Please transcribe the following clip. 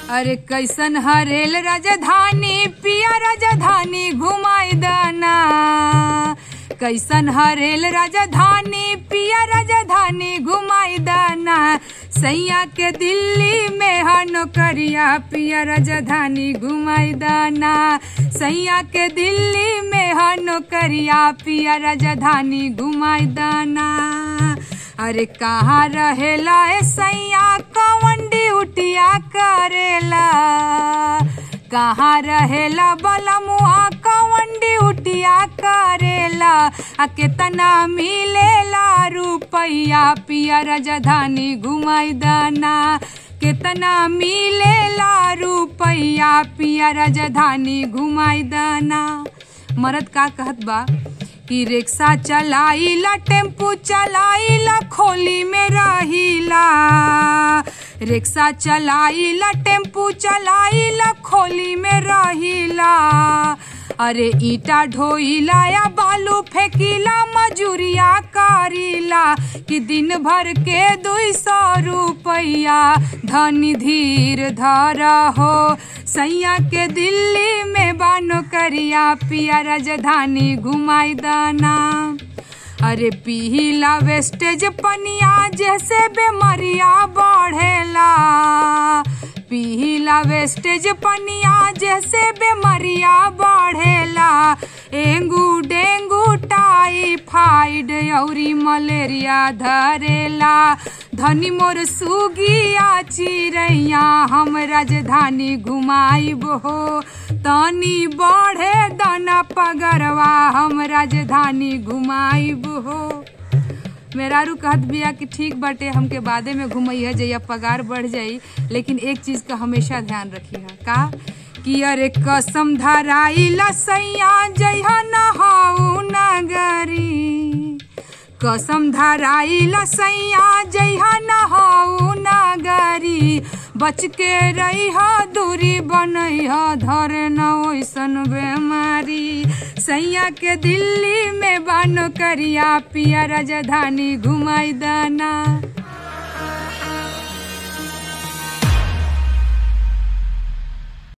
अरे कैसन हरेल राजधानी पिया राजधानी घुमाई दाना कैसन हरेल राजधानी पिया राजधानी घुमाई दाना सैया के दिल्ली में हा नौकरिया पिया राजधानी घुमाई दाना सैया के दिल्ली में हा नौकरिया पिया राजधानी घुमाई दाना अरे कहाँ रहेला ए सैया कवन ड्यूटिया करेला कहाँ रहेला बलमुआ कवन ड्यूटिया करेला आ केतना मिलेला रुपैया पिया राजधानी घुमाई दाना केतना मिलेला रुपैया पिया राजधानी घुमाई दाना मरद का कहत बा कि रिक्शा चलाइला टेम्पू चलाइला खोली में रहिला रिक्शा चलाइला टेम्पू चलाइला खोली में रहिला अरे ईटा ढोइला या बालू फेंकिला मजूरिया करीला कि दिन भर के दुई सौ रुपया धनी धीर धर हो सैया के दिल्ली में बानो करिया पिया राजधानी घुमाई दाना अरे पीला वेस्टेज पनिया जैसे बेमरिया बढ़ेला पीला वेस्टेज पनिया जैसे बेमरिया बढ़ेला एंगू डेंगू टाइफाइड औरी मलेरिया धरेला धनी मोर सुगिया चिड़ैया हम राजधानी घुमाइब हो तनी बढ़े दाना पगरवा हम राजधानी घुमाइब हो मेहरारू कहत बिया कि ठीक बाटे हमके बादे में घुमैया जइया पगार बढ़ जाई लेकिन एक चीज का हमेशा ध्यान रखी है का कि अरे कसम धराइला सैया जइहा नहाऊ नगरी कसम धराइला सैया जइहा नहाऊ नगरी बच के रही दूरी बनई धरे न ओइसन बेमारी सैया के दिल्ली में बानो करिया पिया राजधानी घुमाई दाना